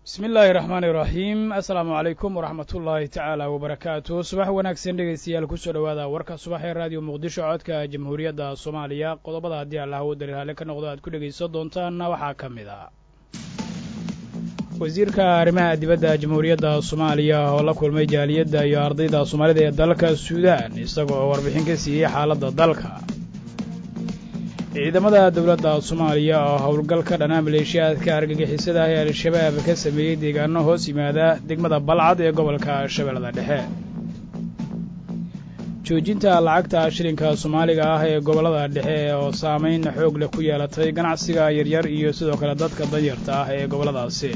bismi illaahi raxmaani iraxiim assalaamu calaykum waraxmat ullaahi tacaala wabarakaatu subax wanaagsan dhegaystayaal kusoo dhowaada warka subax ee raadiyo muqdisho codka jamhuuriyadda soomaaliya qodobada haddii allah u daliilhaale ka noqdo aad ku dhegaysan doontaanna waxaa ka mid ah wasiirka arrimaha dibadda jamhuuriyadda soomaaliya oo la kulmay jaaliyadda iyo ardayda soomaalida ee dalka suudaan isaga oo warbixin ka siiyey xaaladda dalka ciidamada dowladda soomaaliya oo howlgal ka dhanaa maleeshiyaadka argagixisada ah ee al-shabaab ka sameeyey deegaano hoos yimaada degmada balcad ee gobolka shabeellada dhexe joojinta lacagta shilinka soomaaliga ah ee gobollada dhexe oo saamayn xoog leh ku yeelatay ganacsiga yaryar iyo sidoo kale dadka danyarta ah ee gobolladaasi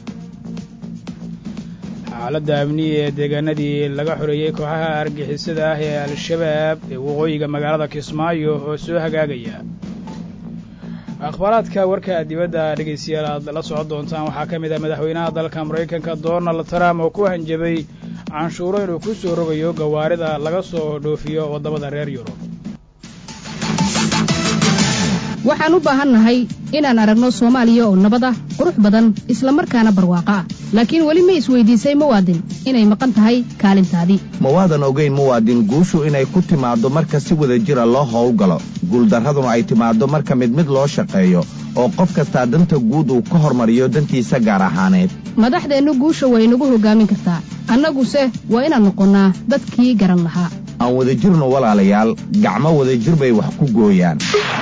xaaladda amniya ee deegaanadii laga xoreeyey kooxaha argixisada ah ee al-shabaab ee waqooyiga magaalada kismaayo oo soo hagaagaya akhbaaraadka warka dibadda dhegaystayaal aad la socon doontaan waxaa ka mid ah madaxweynaha dalka maraykanka donald trump oo ku hanjabay canshuuro inuu ku soo rogayo gawaarida laga soo dhoofiyo waddamada reer yurub waxaan u baahannahay inaan aragno soomaaliya oo nabad ah qurux badan isla markaana barwaaqo ah laakiin weli ma isweydiisay muwaadin inay maqan tahay kaalintaadii ma waadan ogayn muwaadin guushu inay ku timaaddo marka si wada jira loo howlgalo guuldarraduna ay timaaddo marka mid mid loo shaqeeyo oo qof kastaa danta guud uu ka hormariyo dantiisa gaar ahaaneed madaxdeennu guusha way nagu hoggaamin kartaa annaguse waa inaan noqonnaa dadkii garan lahaa aan wada jirno walaalayaal gacmo wadajir bay wax ku gooyaan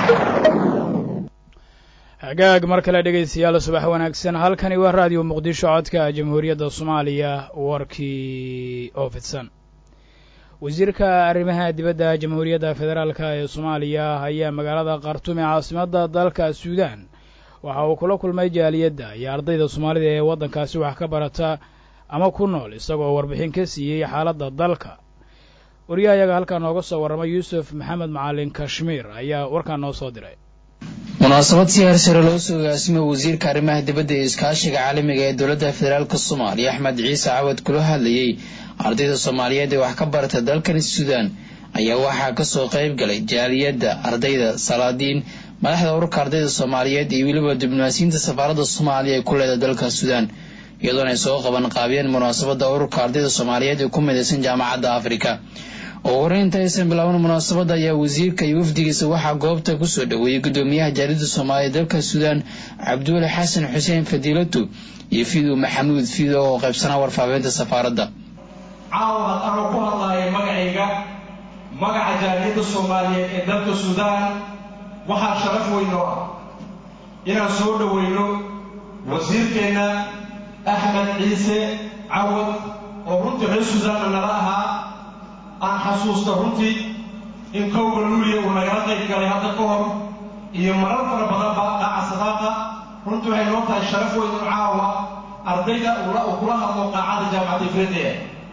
hagaag mar kale dhegaystayaal subax wanaagsan halkani waa raadiyo muqdisho codka jamhuuriyadda soomaaliya warkii oo fidsan wasiirka arrimaha dibadda jamhuuriyadda federaalka ee soomaaliya ayaa magaalada khartuum ee caasimadda dalka suudaan waxa uu kula kulmay jaaliyadda iyo ardayda soomaalida ee waddankaasi wax ka barata ama ku nool isagoo warbixin ka siiyey xaaladda dalka wariyahayaga halkaa nooga soo warramay yuusuf maxamed macalin kashmiir ayaa warkaa noo soo diray munaasabad si hersare loo soo agaasimay wasiirka arrimaha dibadda ee iskaashiga caalamiga ee dowladda federaalka soomaaliya axmed ciise cawad kula hadlayey ardayda soomaaliyeed ee wax ka barata dalkan suudaan ayaa waxaa kasoo qayb galay jaaliyadda ardayda salaadiin madaxda ururka ardayda soomaaliyeed iyo weliba diblomaasiyiinta safaaradda soomaaliya ee ku leeda dalka suudaan iyadoona ay soo qaban qaabiyeen munaasabadda ururka ardayda soomaaliyeed ee ku midaysan jaamacadda afrika ugu horeynta aysan bilaaban munaasabadda ayaa wasiirka iyo wafdigiisa waxaa goobta kusoo dhoweeyey guddoomiyaha jaaliyadda soomaaliya dalka suudaan cabduuli xasan xuseen fadiilatu iyo fidow maxamuud fidow oo qaybsanaa warfaafinta safaaradda caawa anoo ku hadlaaya magacayga magaca jaaliyadda soomaaliyeed ee dalka suudaan waxaa sharaf weyn oo ah inaan soo dhoweyno wasiirkeenna axmed ciise cawad oo runtii reer suudaanna nala ahaa aan xasuusta runtii in kowga luuliya uu nagala qayb galay hadda ka hor iyo marar fara badanba qaaca sadaaqa runtii waxay noo tahay sharaf weyn in caawa ardayda uu kula hadlo qaacada jaamacadda ifradiya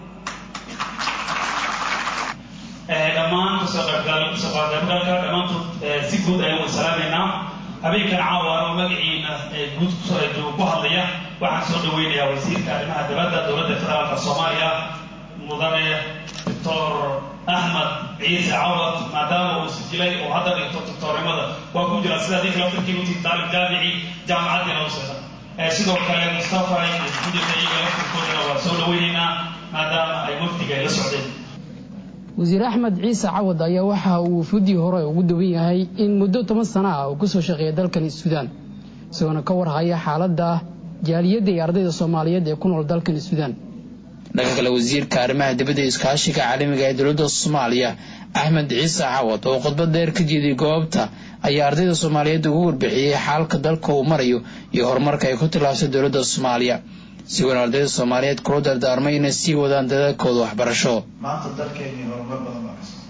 dhammaan kasoo qaybgalka dhammaantood si guud ayaan salaamaynaa habeenkan caawa anoo magaciina guud ku hadlaya waxaan soo dhaweynayaa wasiirka arrimaha dibadda dowladda federaalka soomaaliya mudane doctor axmed ciise cawad maadaama uu sijilay oo hadda dhigto doctornimada waa ku jira sida adinka laftarkii utii taalib jaamici jaamacaddiina useda sidoo kale mustafa iyo xudika iyaga laftarkoodana waa soo dhaweynaynaa maadaama ay wafdiga ay la socdeen wasiir axmed ciise cawad ayaa waxa uu fudii hore ugu dawan yahay in muddo toban sana ah uu kusoo shaqeeya dalkan suudaan isagoona ka warhaya xaaladda jaaliyadda iyo ardayda soomaaliyeed ee ku nool dalkan suudaan dhanka kale wasiirka arrimaha dibadda iskaashiga caalamiga ee dowladda soomaaliya axmed ciise cawad oo khudbad dheer ka jeeday goobta ayaa ardayda soomaaliyeed ugu warbixiyey xaalka dalka uu marayo iyo horumarka ay ku tilaabsay dowladda soomaaliya sigoona ardayda soomaaliyeed kula dardaarmay inay sii wadaan dadaalkooda waxbarasho maanta dalkeennii horumar badan baa ka socda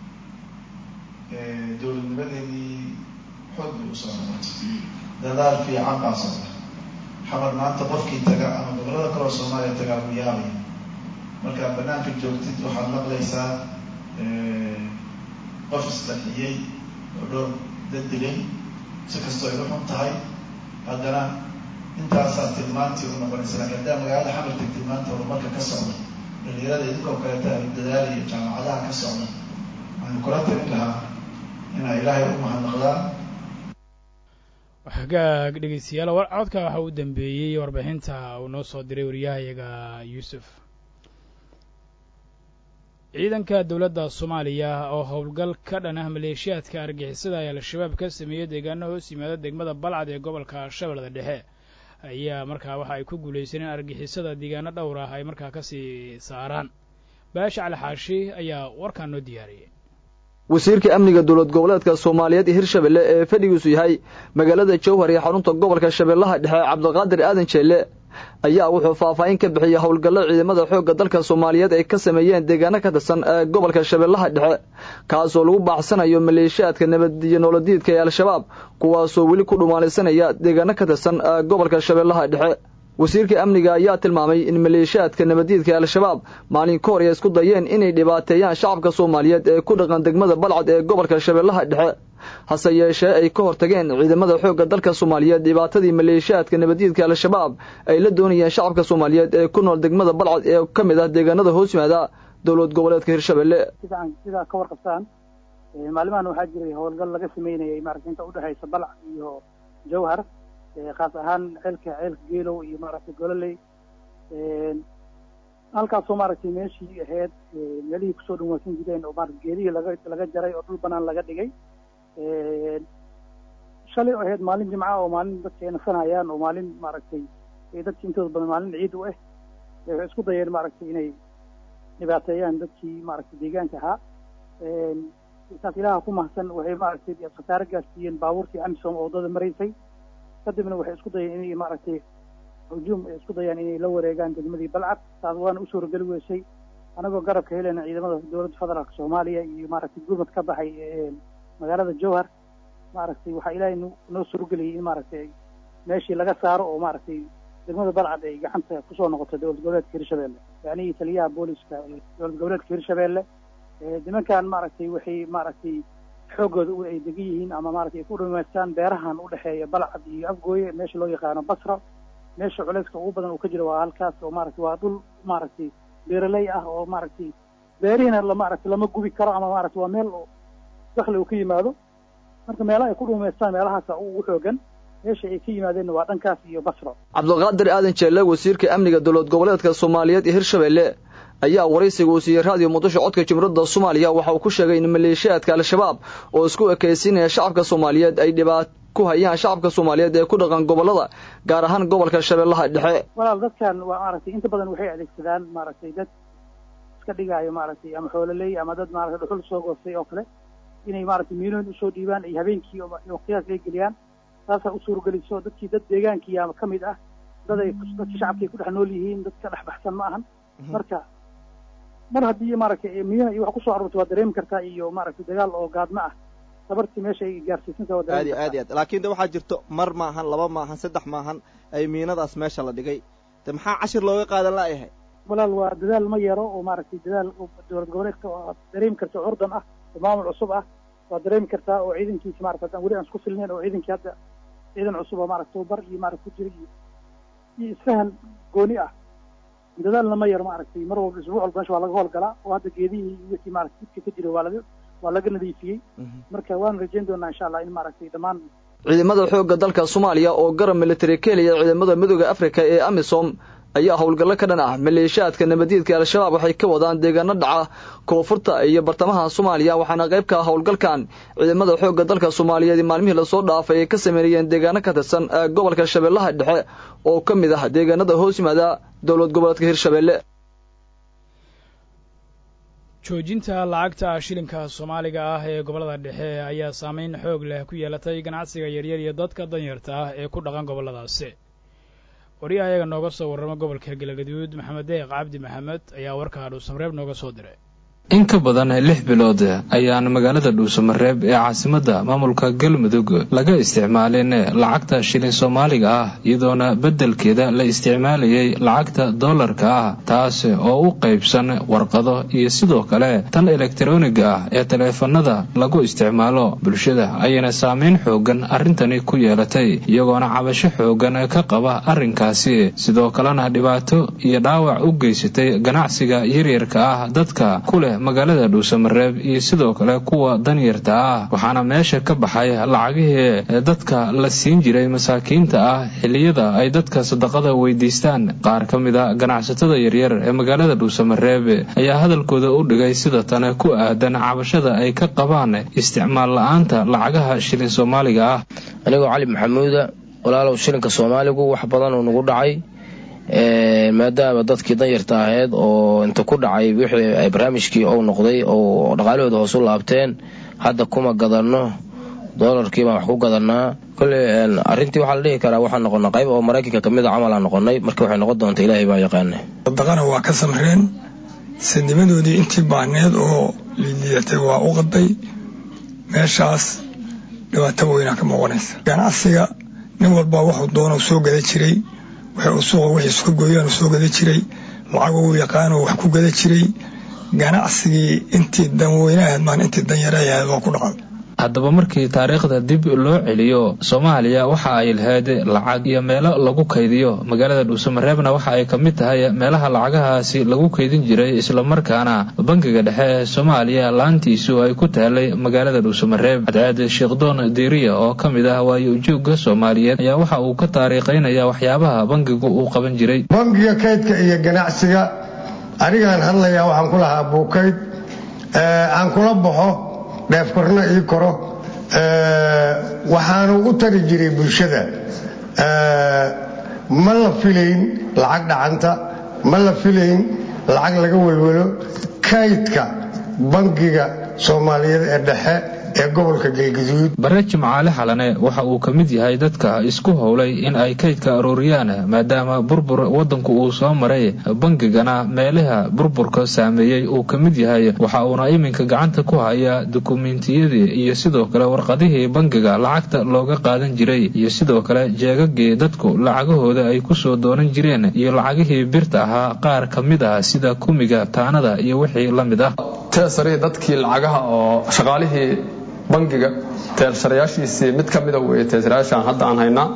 dowladnimadeenii xoog bay u soo noqotay dadaal fiican baa socda xamar maanta qofkii taga ama gobollada kaloo soomaaliya tagaa buu yaabaya markaad banaanka joogtid waxaad maqlaysaa qof isdaxiyey oo dhowr dad dilay si kastoo ay u xun tahay haddana intaasaa tilmaantii u noqonaysa lakin haddaa magaalada xamar tagtid maanta horumarka ka socda dhalinyarada idinkoo kaleeta dadaalayo jaamacadaha ka socda waxaan kula talin lahaa inaa ilaahay u mahadnaqdaan hagaag dhegeystayaal codka waxaa u dambeeyey warbixinta uu noo soo diray wariyahayaga yuusuf ciidanka dowladda soomaaliya oo howlgal ka dhan ah maleeshiyaadka argixisada ee al-shabaab ka sameeyey deegaano hoos yimaada degmada balcad ee gobolka shabeellada dhexe ayaa markaa waxa ay ku guulaysan in argixisada deegaano dhowr ah ay markaa kasii saaraan baasha cali xaashi ayaa warkaan noo diyaariyey wasiirka amniga dowlad goboleedka soomaaliyeed ee hirshabelle ee fadhigiisu yahay magaalada jowhar iyo xarunta gobolka shabeellaha dhexe cabdiqaadir aadan jeelle ayaa wuxuu faahfaahin ka bixiyey howlgallo ciidamada xoogga dalka soomaaliyeed ay ka sameeyeen deegaano ka tirsan ee gobolka shabeellaha dhexe kaasoo lagu baaxsanayo maleeshiyaadka nabadiyo nooladiidka ee al-shabaab kuwaasoo weli ku dhumaalaysanaya deegaano ka tirsan ee gobolka shabeellaha dhexe wasiirka amniga ayaa tilmaamay in maleeshiyaadka nabadiidka ee al-shabaab maalin ka hor ay isku dayeen inay dhibaateeyaan shacabka soomaaliyeed ee ku dhaqan degmada balcad ee gobolka shabeellaha dhexe hase yeeshee ay ka hortageen ciidamada xoogga dalka soomaaliyeed dhibaatadii maleeshiyaadka nabadiidka al-shabaab ay la doonayeen shacabka soomaaliyeed ee ku nool degmada balcad ee ka mid ah deegaanada hoos yimaada dowlad goboleedka hirshabelle sidaa ka warqabtaan maalimahan waxaa jiray howlgal laga sameynayay maaragta inta udhexaysa balcad iyo jawhar khaas ahaan ceelka ceelka geelow iyo maaragtay gololey halkaasoo maaragtay meeshii ahayd meelihii kusoo dhawaasan jireen oo maarata geedihii laga laga jaray oo dhul banaan laga dhigay shalay oo ahayd maalin jimca oo maalin dadka ay nasanayaan oo maalin maaragtay dadki intooda badan maalin ciid u ah waxay isku dayeen maaragtay inay dhibaateeyaan dadkii maaragtay deegaanka ahaa saas ilaha ku mahadsan waxay maaragtay khasaare gaarsiiyeen baabuurtii amisom oo waddada maraysay kadibna waxay isku dayeen inay maaragtay hujuum ay isku dayaan inay la wareegaan degmadii balcad taas waana u suurageli weysay anagoo garabka helena ciidamada dowladda federaalka soomaaliya iyo maaragtay gurmad ka baxay magaalada jowhar maaragtay waxaa ilaahay noo suurageliyay in maaragtay meeshii laga saaro oo maaragtay degmada balcad ay gacanta kusoo noqoto dowlad goboleedka hirshabelle yacnihii taliyaha booliska dowlad goboleedka hirshabelle nimankan maaragtay waxay maaragtay xooggooda ay degan yihiin ama maratay ay ku dhamaystaan beerahan udhexeeya balcad iyo afgooye meesha loo yaqaano basra meesha culeyska ugu badan uu ka jiro waa halkaas oo maaragtay waa dhul maaragtay beeraley ah oo maaragtay beerihiina la maaragtay lama gubi karo ama maaragtay waa meel dakli uu ka yimaado marka meelaha ay ku dhumaystaan meelahaasa ugu xoogan meesha ay ka yimaadeenna waa dhankaas iyo basra cabdiqaadir aadan jeelle wasiirka amniga dowlad goboleedka soomaaliyeed iyo hirshabelle ayaa waraysiga uu siiyey raadiyo muqdisho codka jumhuuriyadda soomaaliya waxa uu ku sheegay in maleeshiyaadka al-shabaab oo isku ekaysiinaya shacabka soomaaliyeed ay dhibaat ku hayaan shacabka soomaaliyeed ee ku dhaqan gobollada gaar ahaan gobolka shabeellaha dhexe walaal dadkan waa maaragtay inta badan waxay adeegsadaan maaragtay dad iska dhigaayo maaragtay ama xoololey ama dad maaragtay dhuxul soo goostay oo kale inay maaragtay miinooyin usoo dhiibaan ay habeenkii waqtiyaas ay geliyaan taasaa u suurageliso dadkii dad deegaankiya ka mid ah dad ay dadkii shacabkay ku dhex nool yihiin dad ka dhex baxsan ma ahan marka mar haddii maaragtay miina iyo wax kusoo aroortay waa dareemi kartaa iyo maaragtay dagaal oo gaadma ah sabartii meesha ay gaarsiisantaa waa aad iyo aad iyo aad laakiin de waxaa jirto mar maahan laba maahan saddex maahan ay miinadaas meesha la dhigay de maxaa cashir looga qaadan la'yahay walaal waa dadaal ma yaro oo maaragtay dadaal dowlad goboleedka waa dareemi karta curdan ah oo maamul cusub ah waa dareemi kartaa oo ciidankiisa maarata haddaan weli aan isku filnayn oo ciidankii hadda ciidan cusub oo maarata tababar iyo maarata ku jira iyo iyo isfahan gooni ah dadaalna ma yaro maaragtay mar walba isbuuc walba meesha waa laga howlgalaa oo hadda geedihii iyo wixii maarata jidka ka jira waa laga waa laga nadiifiyey marka waanu rajayn doonaa insha allah in maaragtay dhammaan ciidamada xoogga dalka soomaaliya oo garab militari keliya ciidamada midooda afrika ee amisom ayaa howlgallo ka dhan ah maleeshiyaadka nabadiidka al-shabaab waxay ka wadaan deegaano dhaca koonfurta iyo bartamaha soomaaliya waxaana qayb ka ah howlgalkan ciidamada xoogga dalka soomaaliyeed maalmihii lasoo dhaafay ay ka sameynayeen deegaano ka tirsan gobolka shabeellaha dhexe oo ka mid ah deegaanada hoos yimaada dowlad goboleedka hirshabelle joojinta lacagta shilinka soomaaliga ah ee gobollada dhexe ayaa saameyn xoog leh ku yeelatay ganacsiga yaryar iyo dadka danyarta ah ee ku dhaqan gobolladaasi wariyaha ayaga nooga soo warrama gobolka galgaduud maxamed deeq cabdi maxamed ayaa warkaa dhuusamareeb nooga soo diray in ka badan lix bilood ayaan magaalada dhuusamareeb ee caasimadda maamulka galmudug laga isticmaalin lacagta shilin soomaaliga ah iyadoona beddelkeeda la isticmaalayay lacagta dollarka ah taas oo u qaybsan warqado iyo sidoo kale tan elektaroniga ah ee taleefanada lagu isticmaalo bulshada ayayna saameyn xoogan arrintani ku yeelatay iyagoona cabasho xoogan ka qaba arrinkaasi sidoo kalena dhibaato iyo dhaawac u geysatay ganacsiga yaryarka ah dadka ku leh magaalada dhuusamareeb iyo sidoo kale kuwa danyarta ah waxaana meesha ka baxay lacagihii dadka la siin jiray masaakiinta ah xilliyada ay dadka sadaqada weydiistaan qaar ka mid a ganacsatada yaryar ee magaalada dhuusamareeb ayaa hadalkooda u dhigay sida tane ku aadan cabashada ay ka qabaan isticmaal la-aanta lacagaha shilin soomaaliga ah anigoo cali maxamuuda walaalow shilinka soomaaligu wax badan uu nagu dhacay maadaama dadkii danyarta ahayd oo inta ku dhacay wixii barnaamijkii ou noqday oo dhaqaalahooda hoos u laabteen hadda kuma gadanno doolarkii baan wax ku gadanaa kolley arrintii waxaa la dhihi karaa waxaan noqonnay qayb oo maraykanka kamid a camal aan noqonnay marka waxay noqon doonta ilaahay baa yaqaana sadaqana waa ka samreen sidnimadoodii intii baahneed oo liilidatay waa u qaday meeshaas dhibaato weynaa ka muuqanaysa ganacsiga nin walba wuxuu doona soo gada jiray waxay suuqa wixiisu ka gooyaan soo gada jiray lacag uu yaqaano wax ku gada jiray ganacsigii intii danweynahayd maan intii danyarayahayd waa ku dhacay haddaba markii taariikhda dib loo celiyo soomaaliya waxa ay lahayd lacag iyo meelo lagu kaydiyo magaalada dhuusamareebna waxa ay ka mid tahay meelaha lacagahaasi lagu kaydin jiray islamarkaana bangiga dhexe ee soomaaliya laantiisu ay ku taalay magaalada dhuusamareeb cadceed sheekhdoon diiriya oo ka mid ah waayo ujoogga soomaaliyeed ayaa waxa uu ka taariikhaynaya waxyaabaha bangigu uu qaban jiray bangiga kaydka iyo ganacsiga anigaan hadlayaa waxaan ku lahaa buukayd aan kula baxo dheefkorna ii koro waxaanu u tari jiray bulshada ma la filayn lacag dhacanta ma la filayn lacag laga welwelo kaydka bangiga soomaaliyeed ee dhexe ee gobolka galgaduud bare jimcaale xalane waxa uu ka mid yahay dadka isku howlay in ay kaydka arooriyaan maadaama burbur waddanku uu soo maray bangigana meelaha burburka saameeyey uu ka mid yahay waxa uuna iminka gacanta ku haya dukumentiyadii iyo sidoo kale warqadihii bangiga lacagta looga qaadan jiray iyo sidoo kale jeegagii dadku lacagahooda ay ku soo doonan jireen iyo lacagihii birta ahaa qaar ka mid ah sida kumiga taanada iyo wixii la mid ah teesari dadkii lacagaha oo shaqaalihii bangiga teersarayaashiisii mid ka mida weeye teesarayaashaan hadda aan haynaa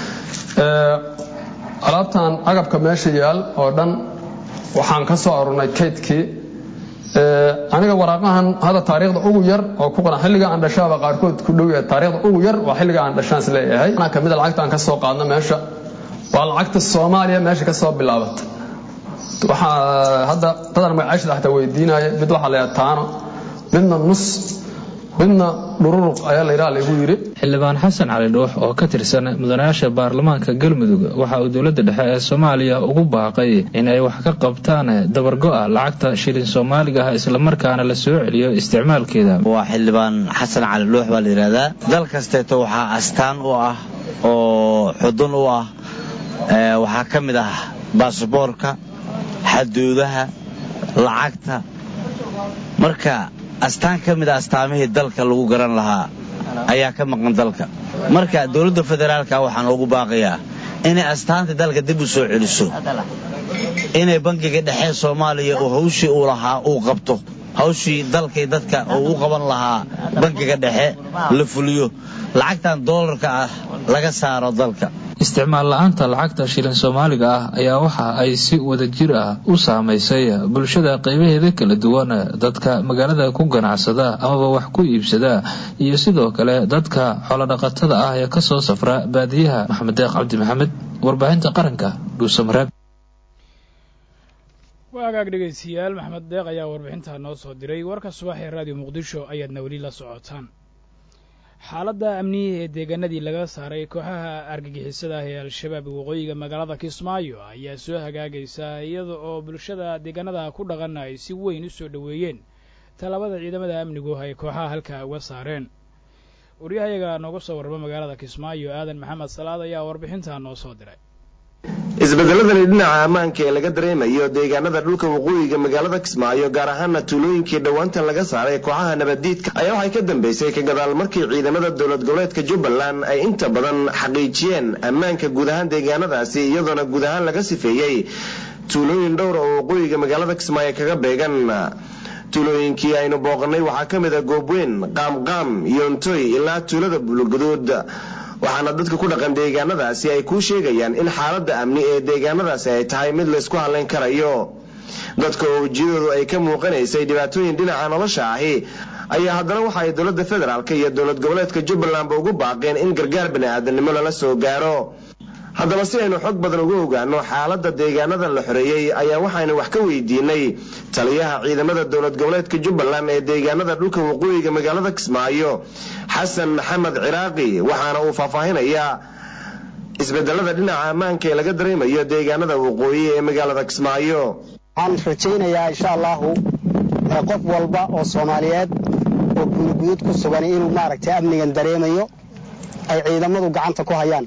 alaabtan agabka meesha yaal oo dhan waxaan ka soo arurnay kaydkii aniga waraaqahan hadda taariikhda ugu yar oo ku qoran xilliga aan dhashaaba qaarkood ku dhow yahay taariikhda ugu yar waa xilliga aan dhashaan is leeyahay anaa kamid a lacagta aan ka soo qaadno meesha waa lacagta soomaaliya meesha ka soo bilaabata waxaa hadda dadan magacaashada xataa weydiinaya mid waxaa la yidhaha taano midna nus midna dhururuq ayaa la yidhaha lagu yidhi xildhibaan xasan cali dhuux oo ka tirsan mudanayaasha baarlamaanka galmudug waxa uu dowladda dhexe ee soomaaliya ugu baaqay in ay wax ka qabtaan dabargo'a lacagta shilin soomaaliga ah islamarkaana la soo celiyo isticmaalkeeda waa xildhibaan xasan cali dhuux baa la yidhahdaa dal kasteeto waxaa astaan u ah oo xudun u ah waxaa ka mid ah baasboorka xaduudaha lacagta marka astaan ka mid a astaamihii dalka lagu garan lahaa ayaa ka maqan dalka marka dowladda federaalka waxaan ugu baaqayaa inay astaanta dalka dib u soo celiso inay bangiga dhexe soomaaliya oo hawshii uu lahaa uu qabto hawshii dalkay dadka uu u qaban lahaa bangiga dhexe la fuliyo lacagtan doolarka ah laga saaro dalka isticmaal la-aanta lacagta shilin soomaaliga ah ayaa waxa ay si wadajir ah u saamaysay bulshada qaybaheeda kala duwan dadka magaalada ku ganacsada amaba wax ku iibsada iyo sidoo kale dadka xoolodhaqatada ah ee kasoo safra baadiyaha maxamed deeq cabdi maxamed warbaahinta qaranka dhuusamareeb waa agaag dhegaystayaal maxamed deeq ayaa warbixintaa noo soo diray warka subax ee raadiyo muqdisho ayaadna weli la socotaan xaaladda amniya ee deegaanadii laga saaray kooxaha argagixisada ah ee al-shabaab waqooyiga magaalada kismaayo ayaa soo hagaagaysa iyada oo bulshada deegaanada ku dhaqan ay si weyn u soo dhoweeyeen tallaabada ciidamada amnigu ay kooxaha halkaa uga saareen waryahayaga nooga soo warrama magaalada kismaayo aadan maxamed salaad ayaa warbixintaa noo soo diray isbedeladani dhinaca ammaanka ee laga dareemayo deegaanada dhulka waqooyiga magaalada kismaayo gaar ahaana tuulooyinkii dhowaantan laga saaray kooxaha nabaddiidka ayaa waxay ka dambeysay ka gadaal markii ciidamada dowlad goboleedka jubbaland ay inta badan xaqiijiyeen ammaanka guud ahaan deegaanadaasi iyadoona guud ahaan laga sifeeyey tuulooyin dhowra oo waqooyiga magaalada kismaayo kaga beegan tuulooyinkii aynu booqannay waxaa ka mid a goobweyn qaamqaam yoontoy ilaa tuulada buulguduud waxaana dadka ku dhaqan deegaanadaasi ay kuu sheegayaan in xaaladda amni ee deegaanadaasi ay tahay mid laysku hadlayn karayo dadka oo ujeedoodu ay ka muuqanaysay dhibaatooyin dhinaca nolosha ahi ayaa haddana waxa ay dowladda federaalk iyo dowlad goboleedka jubbalandba ugu baaqeen in gargaar bani'aadanimo lala soo gaaro haddaba si aynu xog badan uga ogaano xaaladda deegaanadan la xoreeyey ayaa waxaynu wax ka weydiinay taliyaha ciidamada dowlad goboleedka jubbaland ee deegaanada dhulka waqooyiga magaalada kismaayo xasan maxamed ciraaqi waxaana uu faahfaahinayaa isbedelada dhinaca ammaanka ee laga dareemayo deegaanada waqooyi ee magaalada kismaayo waxaan rajaynayaa insha allahu qof walba oo soomaaliyeed oo gudugudud ku sugan inuu maaragtay amnigan dareemayo ay ciidamadu gacanta ku hayaan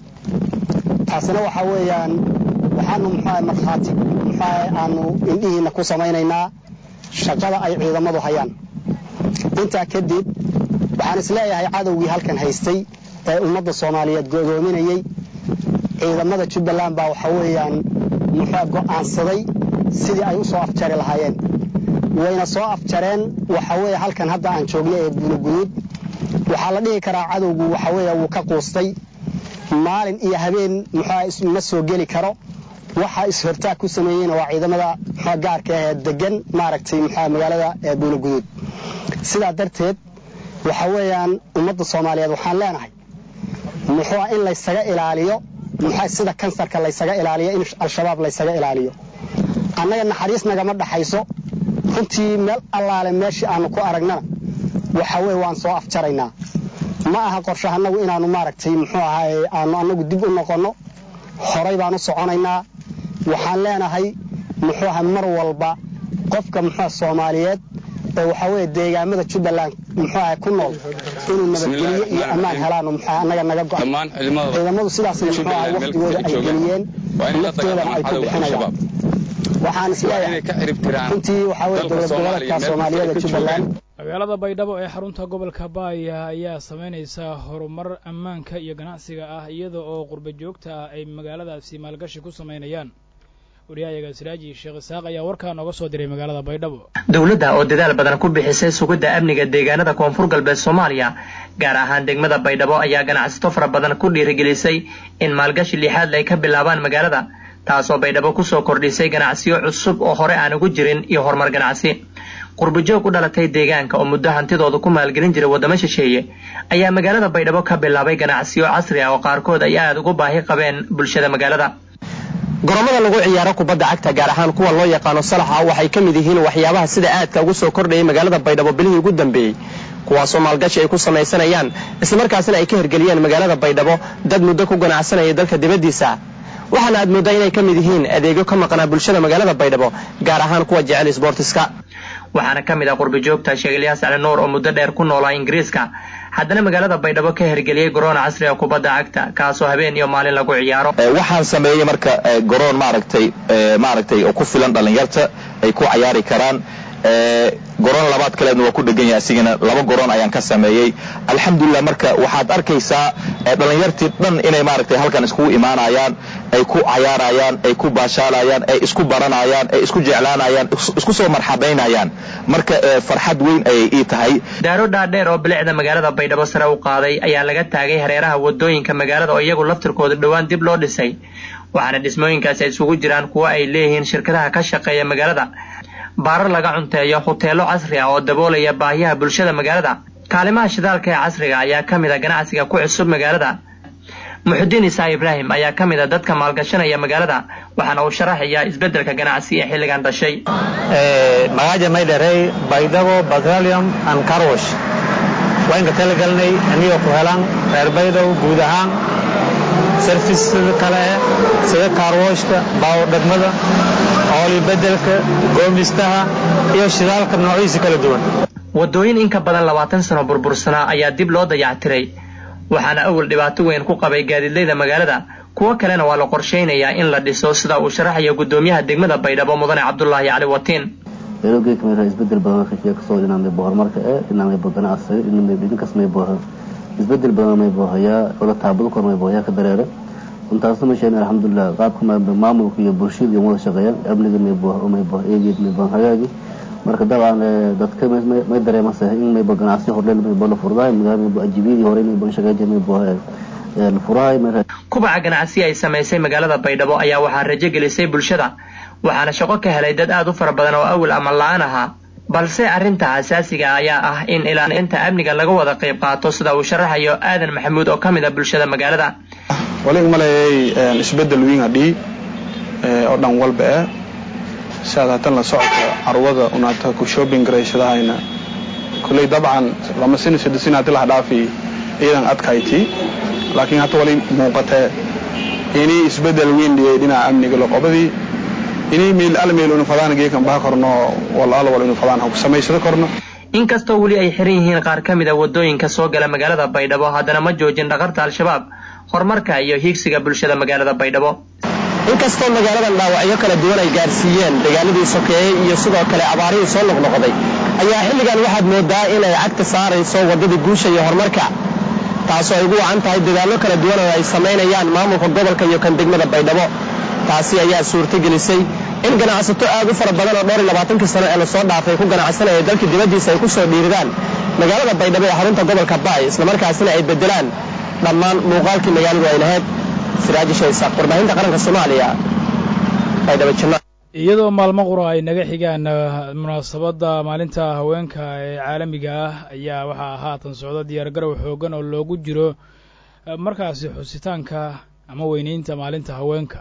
taasina waxaa weeyaan waxaanu muxuaha markhaati muxuaha aanu indhihiinna ku samaynaynaa shaqada ay ciidamadu hayaan intaa kadib waxaan isleeyahay cadowgii halkan haystay ee ummadda soomaaliyeed godoominayey ciidamada jubbaland baa waxa weeyaan muxua go'aansaday sidii ay u soo afjari lahaayeen wayna soo afjareen waxa weeye halkan hadda aan joogno ee gunuguduud waxaa la dhihi karaa cadowgu waxa weeye wuu ka quustay maalin iyo habeen muxua ma soo geli karo waxa is-hortaag ku sameeyeyna waa ciidamada muxua gaarka ahee degan maaragtay muxua magaalada ee buulaguduud sidaa darteed waxa weeyaan ummadda soomaaliyeed waxaan leenahay muxua in laysaga ilaaliyo muxua sida kansarka laysaga ilaaliyo in al-shabaab laysaga ilaaliyo annaga naxariis nagama dhaxayso runtii meel allaale meeshii aanu ku aragnana waxa weye waan soo afjaraynaa ma aha qorshahanagu inaannu maaragtay muxuu ahaay aanu annagu dib u noqonno horay baan u soconaynaa waxaan leenahay muxuu aha mar walba qofka muxua soomaaliyeed oo waxa weye deegaamada jubbaland muxuu aha ku nool inuu nabadgeliyo iyo ammaan helaano muxua annaga naga go ciidamadu sidaasna muxuu aha wakhtigooda ay geliyeen laftoodana ay ku bixinayaan waxaan isleeyahay runtii waxaa weye dowlad goboleedka soomaaliyada jubbaland magaalada baydhabo ee xarunta gobolka baaya ayaa samaynaysa horumar ammaanka iyo ganacsiga ah iyada oo qurba joogta ah ay magaaladaasi maalgashi ku samaynayaan wariyahayaga siraaji sheekh isaaq ayaa warkaa nooga soo diray magaalada baydhabo dowladda oo dadaal badan ku bixisay sugidda amniga deegaanada koonfur galbeed soomaaliya gaar ahaan degmada baydhabo ayaa ganacsato fara badan ku dhiirigelisay in maalgashi lixaadle ay ka bilaabaan magaalada taasoo baydhabo kusoo kordhisay ganacsiyo cusub oo hore aan ugu jirin iyo horumar ganacsi qurbajoog u dhalatay deegaanka oo muddo hantidooda ku maalgelin jiray waddamo shisheeye ayaa magaalada baydhabo ka bilaabay ganacsiyo casri ah oo qaarkood ay aada ugu baahi qabeen bulshada magaalada goromada lagu ciyaaro kubadda cagta gaar ahaan kuwa loo yaqaano salaxa waxay ka mid yihiin waxyaabaha sida aadka ugu soo kordhayay magaalada baydhabo bilihii ugu dambeeyey kuwaasoo maalgashi ay ku samaysanayaan islamarkaasina ay ka hirgeliyeen magaalada baydhabo dad muddo ku ganacsanayay dalka dibaddiisa waxaana aad mooddaa inay ka mid yihiin adeegyo ka maqnaa bulshada magaalada baydhabo gaar ahaan kuwa jecel isboortiska waxaana ka mid ah qurbajoogta sheegalyaas cali nuur oo muddo dheer ku noolaa ingiriiska haddana magaalada baydhabo ka hirgeliyey garoon casri ah kubadda cagta kaasoo habeen iyo maalin lagu ciyaaro waxaan sameeyey marka garoon maaragtay maaragtay oo ku filan dhallinyarta ay ku cayaari karaan garoon labaad kaleedna waa ku dhegan yahay asigana laba garoon ayaan ka sameeyey alxamdulilah marka waxaad arkaysaa dhallinyartii dhan inay maaragtay halkan iskugu imaanayaan ay ku cayaarayaan ay ku baashaalayaan ay isku baranayaan ay isku jeclaanayaan isku soo marxabaynayaan marka farxad weyn ayay ii tahay daaro dhaadheer oo bilicda magaalada baydhabo sare u qaaday ayaa laga taagay hareeraha wadooyinka magaalada oo iyagu laftirkooda dhowaan dib loo dhisay waxaana dhismooyinkaasi ay isugu jiraan kuwo ay leeyihiin shirkadaha ka shaqeeya magaalada baarar laga cunteeyo huteelo casri ah oo daboolaya baahiyaha bulshada magaalada kaalimaha shidaalka ee casriga ayaa ka mid a ganacsiga ku cusub magaalada muxudiin isaa ibraahim ayaa ka mid a dadka maalgashanaya magaalada waxaana uu sharaxayaa isbeddelka ganacsi ee xilligan dhashay magaaja maydharey baydhabo petroleum and carwash waan ka talagalnay anigoo ku helaan reer baydhabo guud ahaan service sida kale eh sida kaarwooshka baawo dhegmada ooli bedelka goomnistaha iyo shidaalka noocyadiisa kala duwan waddooyin in ka badan labaatan sano burbursanaa ayaa dib loo dayactiray waxaana awal dhibaato weyn ku qabay gaadiidleyda magaalada kuwo kalena waa la qorshaynayaa in la dhiso sida uu sharaxayo guddoomiyaha degmada baydhabo mudane cabdulaahi cali watiin beelogey kamid ah isbedel badan kashiya kasoo dhinaamay horumarka ee dhinaamay ganacsiga dhinaamay dhinkas may booha isbedel badan may boohayaa wala taabado kor may boohayaa ka dareera intaasna ma sheegin alxamdulilah qaabka maamulka iyo bulshada iyo wada shaqeeyaan amniga may booha may booha eegeed may booha hagaagi marka dabcan dadka may dareemasa in may boo ganacsi horleel may boo la furdaay magaala may boo ajibiyadii hore may boo shaqeeja may boo la furaay kubaca ganacsi ay samaysay magaalada baydhabo ayaa waxaa rajo gelisay bulshada waxaana shaqo ka helay dad aad u fara badan oo awal ama la-aan ahaa balse arrinta asaasiga ayaa ah in ilaalinta amniga laga wada qayb qaato sida uu sharaxayo aadan maxamuud oo ka mid a bulshada magaalada waliga maleeyay isbedel weyn hadhii oo dhan walba ah siaad hatan la socodka carwada unaata ku shopping garaysadahayna kulley dabcan lama sini saddesin hadii laha dhaafi ciidan adkayti laakiin hata wali muuqatee inii isbedel weyn dhiyay dhinaca amniga loqobadii inii meel al meel unu fadaan geekan baha korno wal al wal unu fadaan ha ku samaysada korno inkastoo weli ay xiran yihiin qaar ka mid a waddooyinka soo gala magaalada baydhabo haddana ma joojin dhaqarta al-shabaab horumarka iyo hiigsiga bulshada magaalada baydhabo inkastoo magaaladan dhaawacyo kala duwan ay gaarsiiyeen deegaanadii sokeeyey iyo sidoo kale abaarihii soo noqnoqday ayaa xilligan waxaad moodaa inay cagta saarayso waddadii guusha iyo horumarka taasoo ay ugu wacan tahay dadaallo kala duwan oo ay samaynayaan maamulka gobolka iyo kan degmada baydhabo taasi ayaa suurtagelisay in ganacsato aad u fara badan oo dhowr iyo labaatankii sano ee lasoo dhaafay ku ganacsanaya dalka dibaddiisa ay ku soo dhiiridaan magaalada baydhabo ee xarunta gobolka baay islamarkaasina ay beddelaan dhammaan muuqaalkii magaaladu ay lahayd siraaji shaysaaq warbaahinta qaranka soomaaliya baydhabo janna iyadoo maalmo qura ay naga xigaan munaasabadda maalinta haweenka ee caalamiga ah ayaa waxaa haatan socda diyaargarow xooggan oo loogu jiro markaasi xusitaanka ama weynaynta maalinta haweenka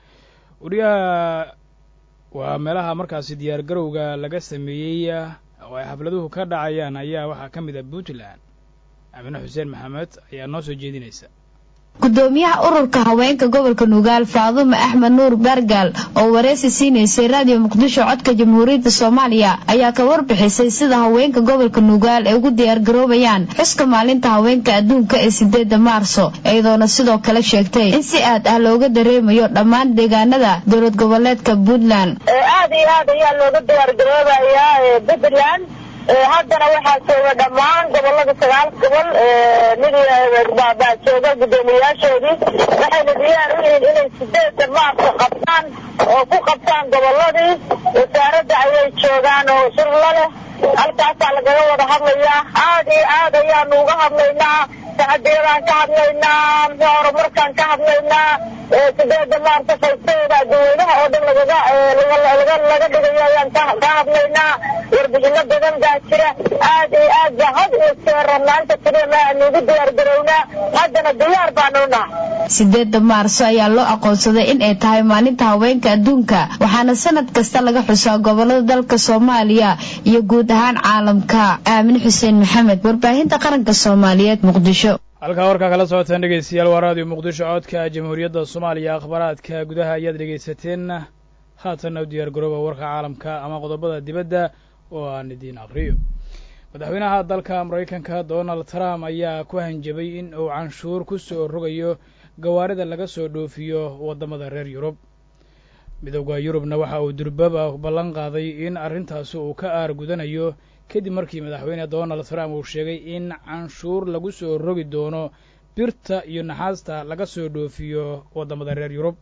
wariyaha waa meelaha markaasi diyaargarowga laga sameeyey oo ay xafladuhu ka dhacayaan ayaa waxaa ka mid ah puntland amine xuseen maxamed ayaa noo soo jeedinaysa gudoomiyaha ururka haweenka gobolka nugaal faadume axmed nuur baargaal oo wareysi siinaysay raadiyo muqdisho codka jamhuuriyadda soomaaliya ayaa ka warbixisay sida haweenka gobolka nugaal ay ugu diyaargaroobayaan xuska maalinta haweenka adduunka ee sideeda maarso iyadoona sidoo kale sheegtay in si aad ah looga dareemayo dhammaan deegaanada dowlad goboleedka puntland aad iyo aad ayaa looga diyaargaroobayaa puntland haddana waxaa jooga dhammaan gobolada sagaal gobol mid baa jooga guddoomiyayaashoodii waxayna diyaar u yihiin inay sideeda maarso qabtaan oo ku qabtaan goboladii wasaaradda ayay joogaan oo shirla leh halkaasaa lagaga wada hadlayaa aad iyo aad ayaanu uga hadlaynaa sacadiyadaan ka hadlaynaa muxuu horumarkaan ka hadlaynaa sideeda maarso faysteeda dadweynaha oo dhan lagaga laga dhigayo ayaan ka hadlaynaa warbixino badan baa jira aad iyo aad baa had iyo jeer maanta keliya aanu ugu diyaargarownaa haddana diyaar baanu nahay sideeda maarso ayaa loo aqoonsaday in ay tahay maalinta haweenka adduunka waxaana sanad kasta laga xusaa gobolada dalka soomaaliya iyo guud ahaan caalamka aamin xuseen maxamed warbaahinta qaranka soomaaliyeed muqdisho halkaa warkaa kala socotaan dhegeystayaal waa raadiyo muqdisho codka jamhuuriyadda soomaaliya akhbaaraadka gudaha ayaad dhegaysateen haatanna u diyaar garooba warka caalamka ama qodobada dibadda oo aan idiin aqriyo madaxweynaha dalka maraykanka donald trump ayaa ku hanjabay in uu canshuur ku soo rogayo gawaarida laga soo dhoofiyo waddamada reer yurub midowda yurubna waxa uu durbaba ballan qaaday in arrintaasi uu ka aar gudanayo kadib markii madaxweyne donald trump uu sheegay in canshuur lagu soo rogi doono birta iyo naxaasta laga soo dhoofiyo waddamada reer yurub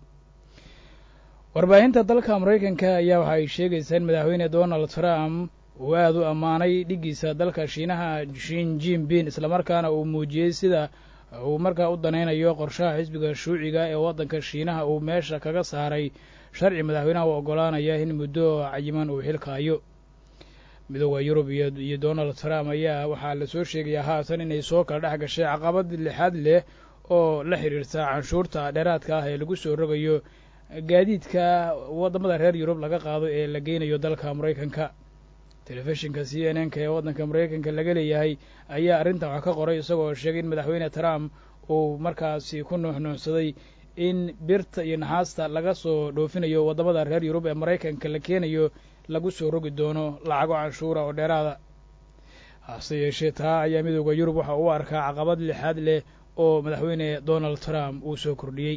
warbaahinta dalka maraykanka ayaa waxa ay sheegaysaa in madaxweyne donald trump uu aad u ammaanay dhiggiisa dalka shiinaha shin jinbin islamarkaana uu muujiyey sida uu markaa u danaynayo qorshaha xisbiga shuuciga ee waddanka shiinaha uu meesha kaga saaray sharci madaxweynaha u oggolaanaya in muddo cayiman uu xilkaayo midooda yurub iyo donald trump ayaa waxaa lasoo sheegayaa haatan inay soo kala dhex gashay caqabad lixaad leh oo la xidhiirta canshuurta dheeraadka ah ee lagu soo rogayo gaadiidka waddamada reer yurub laga qaado ee la geynayo dalka maraykanka telefishinka c n n ka ee waddanka maraykanka laga leeyahay ayaa arrintan wax ka qoray isagoo sheegay in madaxweyne trump uu markaasi ku nuuxnuuxsaday in birta iyo naxaasta laga soo dhoofinayo waddamada reer yurub ee maraykanka la keenayo lagu soo rogi doono lacago canshuura oo dheeraada hase yeeshee taa ayaa midooda yurub waxa uu arkaa caqabad lixaad leh oo madaxweyne donald trump uu soo kordhiyey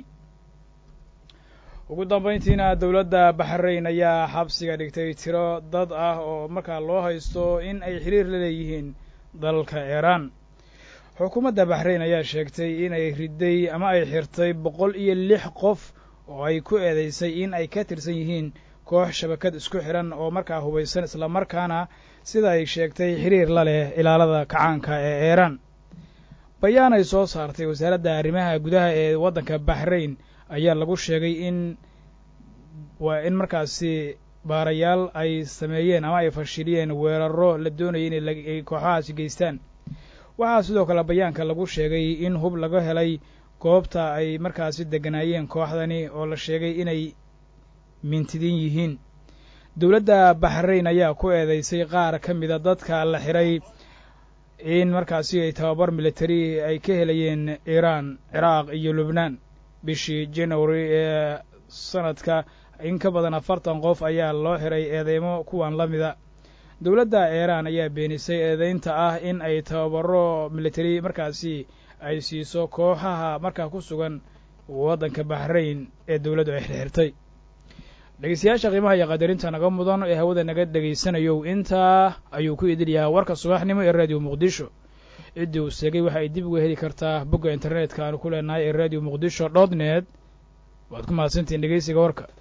ugu dambayntiina dowladda baxrayn ayaa xabsiga dhigtay tiro dad ah oo markaa loo haysto in ay xiriir la leeyihiin dalka iiraan xukuumadda baxrayn ayaa sheegtay inay riday ama ay xirtay boqol iyo lix qof oo ay ku eedaysay in ay ka tirsan yihiin koox shabakad isku xidhan oo markaa hubaysan islamarkaana sida ay sheegtay xiriir la leh ilaalada kacaanka ee iiraan bayaan ay soo saartay wasaaradda arrimaha gudaha ee waddanka baxrayn ayaa lagu sheegay in waa in markaasi baarayaal ay sameeyeen ama ay fashiliyeen weeraro la doonayay inay kooxahaasi geystaan waxaa sidoo kale bayaanka lagu sheegay in hub laga helay goobta ay markaasi degganaayeen kooxdani oo la sheegay inay mintidin yihiin dowladda baxrayn ayaa ku eedeysay qaar ka mida dadka la xiray in markaasi ay tababar militari ay ka helayeen iiraan ciraaq iyo lubnaan bishii january ee sanadka in ka badan afartan qof ayaa loo xiray eedeymo kuwan la mida dowladda iiraan ayaa beenisay eedeynta ah in ay tababaro militari markaasi ay siiso kooxaha markaa ku sugan waddanka baxrayn ee dowladdu ay xirxirtay dhegeystayaasha qiimaha iyo qadarinta naga mudan ee hawada naga dhegaysanayow intaa ayuu ku idil yahaa warka subaxnimo ee radio muqdisho ciddii uu seegay waxa ay dib uga heli kartaa bogga internetka aanu ku leenahay ee radio muqdisho dot net waad ku mahadsantihiin dhegeysiga warka